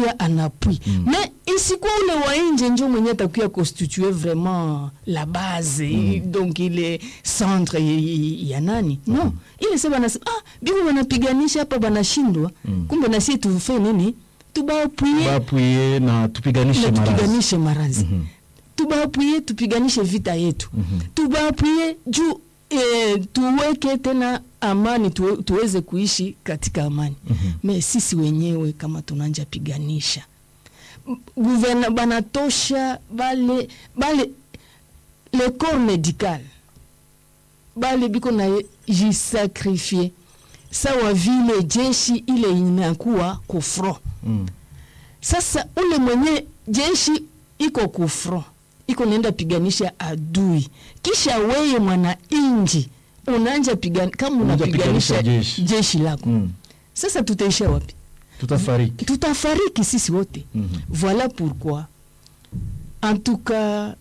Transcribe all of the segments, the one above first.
anakuya anapui mm. me isikuwa ule wa nje njo mwenye atakuya constitue vraiment la base mm. donc ile centre y- y- ya nani no ile se banasema ah, biko banapiganisha hapa banashindwa Mm. kumbe nasie tufe nini tubaapwie bapwie na tupiganishe na marazi tupiganishe marazi Mhm. tubaapwie tupiganishe vita yetu Mhm. tubaapwie juu e, tuweke tena amani tuwe, tuweze kuishi katika amani Mhm. me sisi wenyewe kama tunanja piganisha M- guverna banatosha bale bale le corps médical bale biko na jisakrifie sawa vile jeshi ile inakuwa kufro Mm. sasa ule mwenye jeshi iko kufro iko naenda piganisha adui kisha weye mwana inji unaanja pigan, kama Unaanza unapiganisha piganisha jeshi. jeshi. lako Mm. sasa tutaisha wapi tutafariki tutafariki sisi wote Mhm. voilà pourquoi en tout cas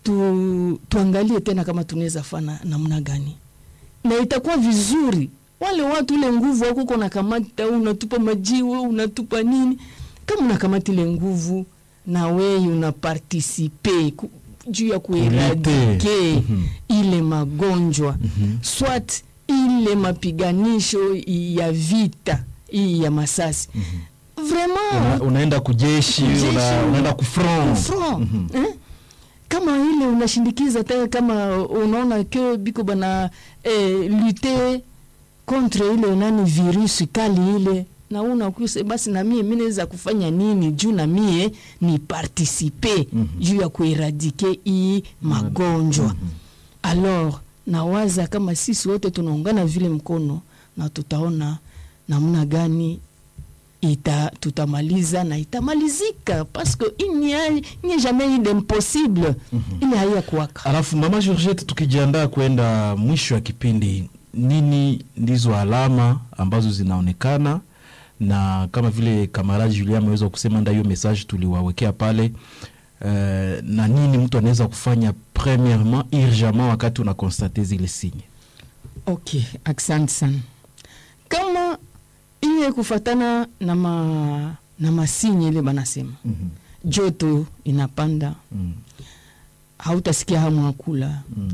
tu, tuangalie tena kama tunaweza fana namna gani na itakuwa vizuri wale watu ile nguvu wako uko nakamata unatupa majiwe unatupa nini kama unakamata ile nguvu na wei unapartisipe ku- juu ya kueradike Mhm. ile magonjwa Mhm. swat ile mapiganisho ya vita hii ya masasi vraiment Una, unaenda kujeshi Kujeshi, una, unaenda kufront front Mhm. eh? kama ile unashindikiza tena kama unaona ke biko bana eh, lute contre ile nani virusi kali ile na unakuse basi na mie mi naweza kufanya nini juu na mie ni participe Mhm. juu ya kueradike hii magonjwa alors nawaza kama sisi wote tunaungana vile mkono na tutaona namna gani ita tutamaliza na itamalizika parce que il n'y a, il n'y a jamais eu d'impossible ile haiya kuwaka alafu mama Georgette tukijiandaa kwenda mwisho wa kipindi nini ndizo alama ambazo zinaonekana na kama vile kamaradi Julia ameweza kusema nda hiyo message tuliwawekea pale uh, na nini mtu anaweza kufanya premièrement urgemment wakati una constate zile signe ok asante sana kama iye kufatana na ma, na masinye ile banasema mm joto inapanda mm. hautasikia hamu ya kula mm.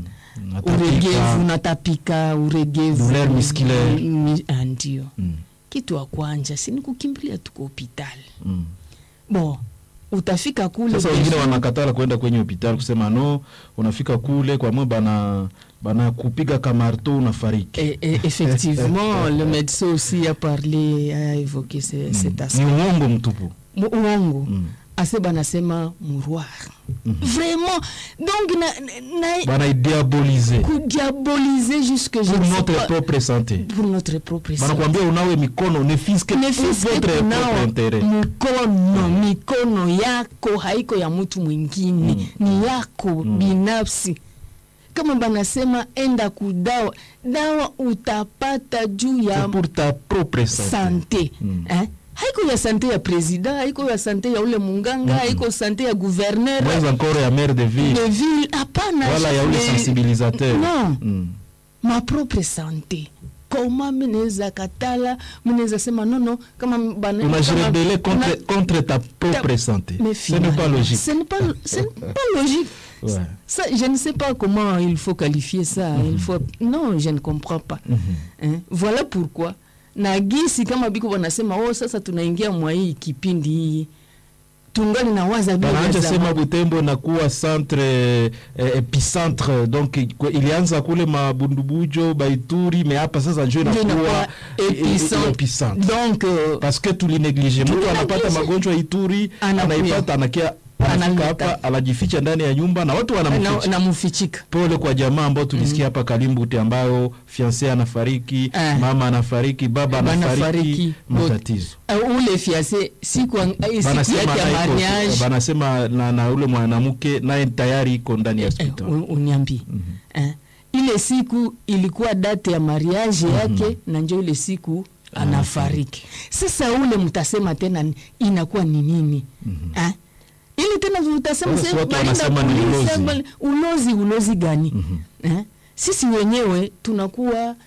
uregevu natapika uregevu Douleur musculaire. Mi- ah, ndio mm. kitu ya kwanja si ni kukimbilia tuko hopitali mm. bon utafika kule Sasa wengine besoin- wanakatala kwenda kwenye hospitali kusema no, unafika kule kwa mwe bana bana kupiga kamarto unafariki. Et, et effectivement, le médecin aussi a parlé, a évoqué ce, Mm. cet Ni aspect. uongo mtupu. Mu- Uongo Mm. ase banasema mouroir vraiment donc na, na, Bana idiabolize kudiaboliser jusque je pour ne sais notre pas, propre santé. pour notre propre Bana santé. kuambia unawe mikono ne fiske Ne pour fiske votre propre kunao intérêt. mkono mikono yako haiko ya mtu mwingine Mm. ni yako binafsi kama banasema enda kudawa dawa utapata juu ya C'est pour ta propre santé. sante Mm. eh? haiko ya sante ya president haiko ya sante ya ule munganga haiko sante ya gouverneur Moins encore ya maire de ville. de ville hapana Wala ya ule Mais- sensibilisateur. non Mm. ma propre sante koma minaweza katala minaweza sema nono kama bana- kama- Unajirebele contre, na- contre ta propre Ta- santé. mais Ce n'est pas finalement, logique. Ce n'est pas, ce n'est pas logique. Ouais. Ça, je ne sais pas comment il faut qualifier ça. Il faut... Non, je ne comprends pas. Mhm. Hein? Voilà pourquoi na gisi kama biko wanasema oh, sasa tunaingia mwa hii kipindi hii tungali na waza vile vya Banaanja zamani. sema Butembo nakuwa centre eh, epicentre donc ikwe- ilianza kule mabundubujo Baituri me hapa sasa njo Ndio inakuwa inakuwa eh, eh, epicentre. epicentre Donc euh, parce que tulineglige mtu Tulineglige. anapata magonjwa Ituri Anakuya. anaipata anakia anafika Analeta. hapa anajificha ndani ya nyumba na watu na, wanamficha na mufichika pole kwa jamaa ambao tulisikia hapa Kalimbute ambayo fiance anafariki Eh. mama anafariki baba anafariki Banafariki. matatizo uh, ule fiase siku, ang- eh, siku banasema yake ya na iko- mariage banasema na, na ule mwanamke naye tayari iko ndani ya eh, hospitali u- uniambie eh, ile siku ilikuwa date ya mariage yake na njo ile siku anafariki sasa ule mtasema tena ni- inakuwa ni nini eh? ili tena utasema Sasa sasa watu balinda wanasema ni polisi, ulozi. bali- ulozi ulozi gani eh? sisi wenyewe tunakuwa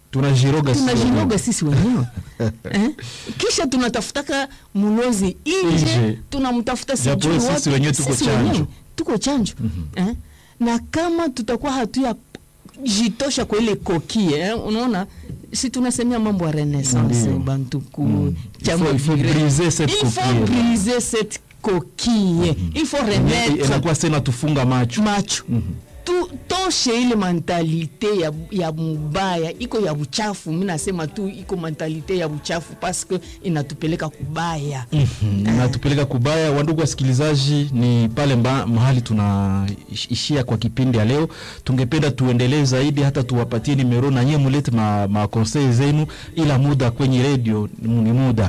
tunajiroga sisi wenyewe. tunajiroga sisi wenyewe eh? kisha tunatafutaka mulozi Nje. nje tunamtafuta Japo sijui sisi wapi. wenyewe tuko Sisi chanjo. wenyewe tuko chanjo eh? na kama tutakuwa hatuya jitosha kwa ile kokie eh? unaona si tunasemea mambo ya renaissance Ndio. bantuku Mm. chama Il faut- il faut viril. briser cette Il faut coquille. briser cette coquille il faut remettre inakuwa sena tufunga macho macho tu, toshe ile mentalite ya, ya mubaya iko ya buchafu mi nasema tu iko mentalite ya buchafu paske inatupeleka kubaya Mhm, natupeleka kubaya. Wandugu wasikilizaji, ni pale mba, mahali tunaishia kwa kipindi ya leo. Tungependa tuendelee zaidi, hata tuwapatie nimero na nyie mulete ma, ma conseil zenu, ila muda kwenye redio ni muda,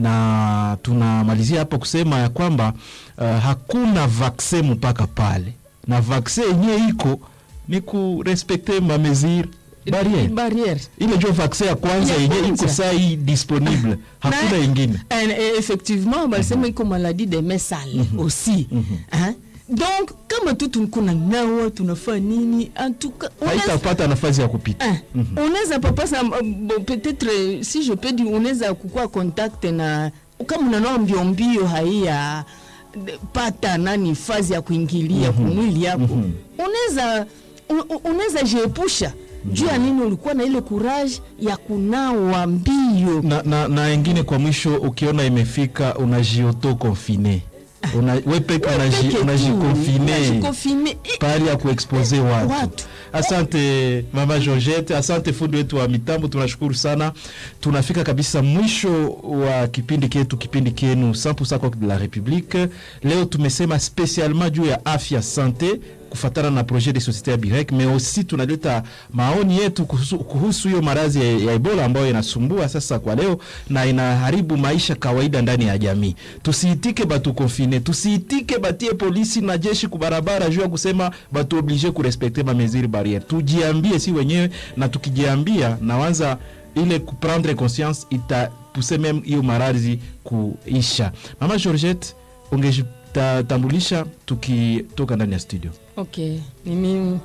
na tunamalizia hapa kusema ya kwamba uh, hakuna vaksin mpaka pale, na vaksin yenyewe iko ni kurespekte mamesure barriere barriere ile njo vaksin ya kwanza Ya yenyewe iko kwanza. saa hii disponible, hakuna Na- ingine. Eh, eh, effectivement balisema iko maladie de mains sales aussi Hein? donc kama tu tunkuna nawa tunafaa nini en tout cas unaweza- haitapata nafasi ya kupita Eh, unaweza papasa bon, peut-être euh, si je peux dire unaweza kukua contact na kama unanoa mbio mbio haiya de- pata nani fazi ya kuingilia kumwili yako unaweza u- u- unaweza jiepusha juu ya nini ulikuwa na ile courage ya kunawa mbio na, na, na engine kwa mwisho ukiona imefika unajioto confine una, we peke unaji- Peke tu, unajikonfine unajikonfine. Eh, pahali ya kuexpose watu. Watu. Asante mama Georgette, asante fundi wetu wa mitambo, tunashukuru sana. Tunafika kabisa mwisho wa kipindi ketu, kipindi kenu 100% Coq de la République. Leo tumesema spesialement juu ya afya sante kufatana na projet de société ya Birek, mais aussi tunaleta maoni yetu kuhusu- kuhusu hiyo maradhi ya, ya Ebola ambayo inasumbua sasa kwa leo na inaharibu maisha kawaida ndani ya jamii. Tusiitike batu konfine, tusiitike batie polisi na jeshi kubarabara juu ya kusema batu oblige kurespekte ma mesure barriere. Tujiambie si wenyewe, na tukijiambia nawanza ile kuprendre conscience itapuse meme hiyo maradhi kuisha. Mama Georgette, ungejitambulisha tukitoka ndani ya studio. ok mimi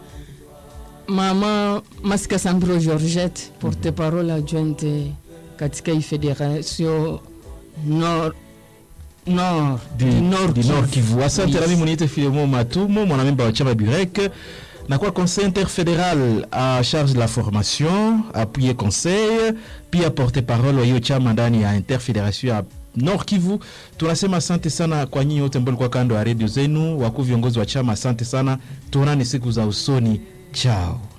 mama masika sambro georgette porte parole adjointe katika hii federation nord nord du, du nord du Nord Kivu. Kivu. Asante Oui. nami muniite Filemo Matumo, mwanamemba wa chama Burek na kwa conseil interfédéral à charge de la formation, appuyer conseil, pia porte-parole wa hiyo chama ndani ya interfédération ya Nord Kivu. Tunasema asante sana kwa nyinyi wote ambao mlikuwa kando ya redio zenu, wakuu viongozi wa chama, asante sana. Tuonane siku za usoni, chao.